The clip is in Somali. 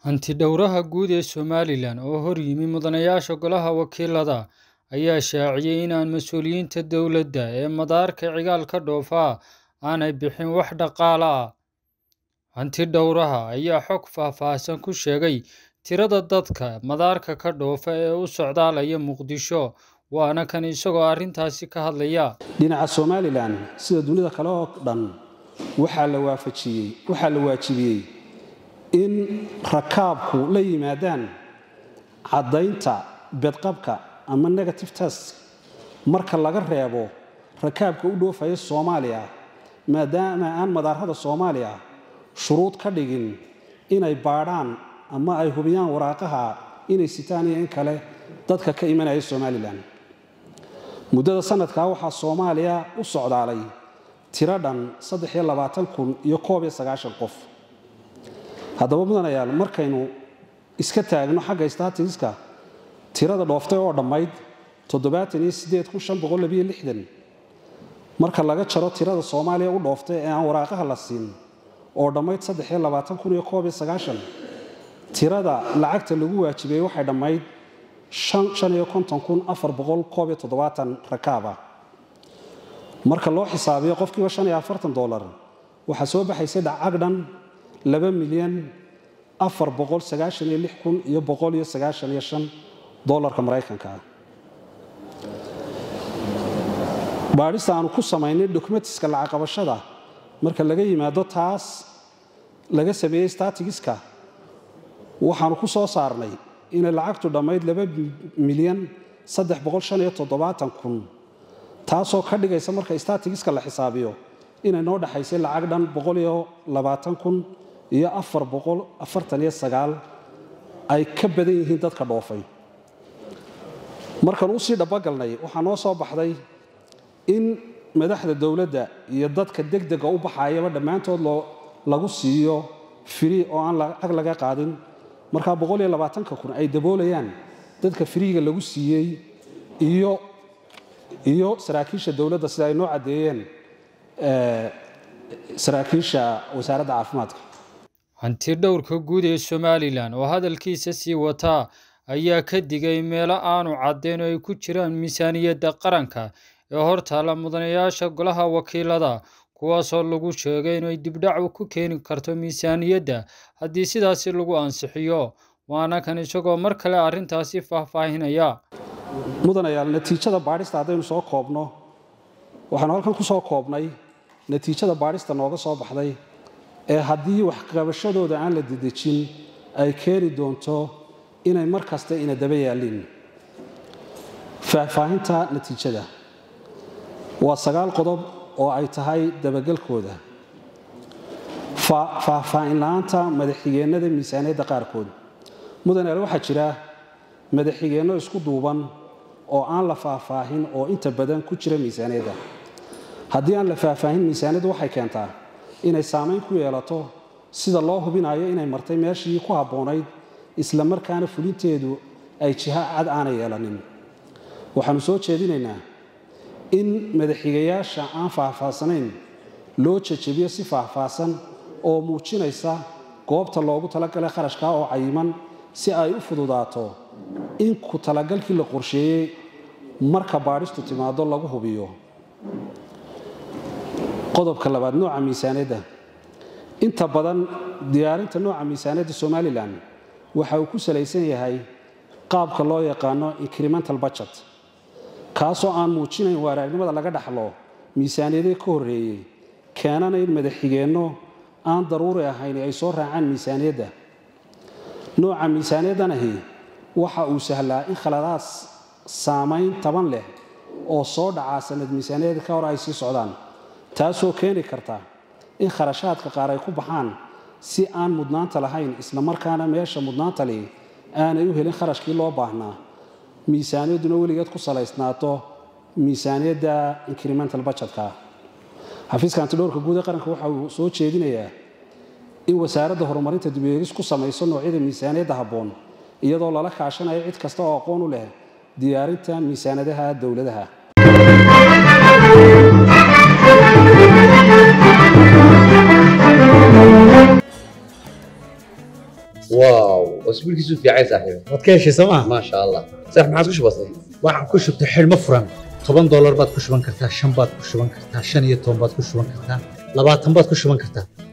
Hanti-dhawraha guud ee Somalilan oo hor yimi mudanayaasha Golaha Wakiilada ayaa shaaciyay in aan mas'uuliyiinta dowladda ee madaarka cigaal ka dhoofa aanay bixin wax dhaqaale ah. Hanti-dhawraha ayaa xog faahfaahsan ku sheegay tirada dadka madaarka ka dhoofa ee u socdaalaya Muqdisho, waana kan isagoo arrintaasi ka hadlaya. dhinaca somalilan sida dunida kale oo dhan waxaa la waafajiyey waxaa la waajibiyey in rakaabku la yimaadaan caddaynta bedqabka ama negative test marka laga reebo rakaabka u dhoofaya soomaaliya maadaama aan madaarada soomaaliya shuruud ka dhigin inay baadhaan ama ay hubiyaan waraaqaha inay sitaan iyo in kale dadka ka imanaya somalilan muddada sanadkaa waxaa soomaaliya u socdaalay tiro dhan iyo qof haddaba mudanayaal markaynu iska taagno xagga statiska tirada dhooftay oo dhammayd marka laga jaro tirada soomaaliya u dhooftay ee aan waraaqaha la siin oo dhammayd tirada lacagta lagu waajibay waxay dhammayd rakaaba marka loo xisaabiyo qofkiiba dolar waxaa soo baxaysay dhacag dhan milyan iyo dolarka maraykanka ah baadhista aanu ku samaynay dokumentiska lacag qabashada marka laga yimaado taas laga sameeyey statigiska waxaanu ku soo saarnay inay lacagtu dhammayd milyan taasoo ka dhigaysa marka statigiska la xisaabiyo inay noo dhexaysay lacag dhan iyo ay ka badan yihiin dadka dhoofay markaan usii dhabogalnay waxaa noo soo baxday in madaxda dowladda iyo dadka degdega u baxayaba dhammaantood lagu siiyo firi oo aan lacag laga qaadin markaa kun ay daboolayaan dadka firiiga lagu siiyey iyo saraakiisha dowladda sida ay noo caddeeyeen saraakiisha wasaaradda caafimaadka hanti-dhawrka guud ee somalilan oo hadalkiisa sii wataa ayaa ka digay meelo aanu caddayn oo ay ku jiraan miisaaniyadda qaranka ee hortaalla mudanayaasha golaha wakiilada kuwaasoo lagu sheegay inay dibdhac ku keeni karto miisaaniyadda haddii sidaasi lagu ansixiyo waana kan isagoo mar kale arrintaasi faahfaahinaya mudanayaal natiijada baadhista haddaynu soo koobno waxaanu halkan ku soo koobnay natiijada baadhista nooga soo baxday ee haddii waxqabashadooda aan la dedejin ay keeni doonto inay mar kasta ina daba yaalliin faahfaahinta natiijada waa sagaal qodob oo ay tahay dabagelkooda faahfaahin la-aanta madaxxigeennada miisaaniyadda qaarkood mudanayaal waxaa jira madaxxigeenno isku duuban oo aan la faahfaahin oo inta badan ku jira miisaaniyadda haddii aan la faahfaahin miisaaniyaddu waxay keentaa inay saamayn ku yeelato sida loo hubinayo inay martay meeshii ku habboonayd isla markaana fulinteedu ay jiha cad aanay yeelanin waxaannu soo jeedinaynaa in madaxigayaasha aan faahfaahsanayn loo jejebiyo si faahfaahsan oo muujinaysa goobta loogu talagalay kharashka oo cayiman si ay u fududaato in ku talagalkii la qorsheeyey marka baadhistu timaado lagu hubiyo qodobka labaad nooca miisaaniyadda inta badan diyaarinta nooca miisaaniyadda somalilan waxa uu ku salaysan yahay qaabka loo yaqaano incremental budget kaasoo aan muujinayn waaragnimada laga dhaxlo miisaaniyadii ka horreeyey keenana in madaxxigeenno aan daruuri ahayn ay soo raacaan miisaaniyadda nooca miisaaniyaddanahi waxa uu sahlaa in khaladaas saamayn taban leh oo soo dhacaa sanad miisaaniyadda ka hor ay sii socdaan taasoo keeni karta in kharashaadka qaar ay ku baxaan si aan mudnaanta lahayn isla markaana meesha mudnaanta li aanay u helin kharashkii loo baahnaa miisaaniyadduna weligeed ku salaysnaato miisaaniyadda incremental budgetka xafiiska antidhowrka guud ee qaranka waxa uu soo jeedinayaa in wasaaradda horumarinta dib-u-eegis ku samayso noocyada miisaaniyadda habboon iyadoo lala kaashanayo cid kasta oo aqoon u leh diyaarinta miisaanadaha dowladaha واو اسبوع كيسو في عايز صاحبي waad ka heshay sooma ما شاء الله صح ما عادش بسيط waxaan ku shubtay xidhmo furan toban doolar baad ku shuban kartaa shan baad ku shuban kartaa shan iyo toban baad ku shuban kartaa labaatan baad ku shuban kartaa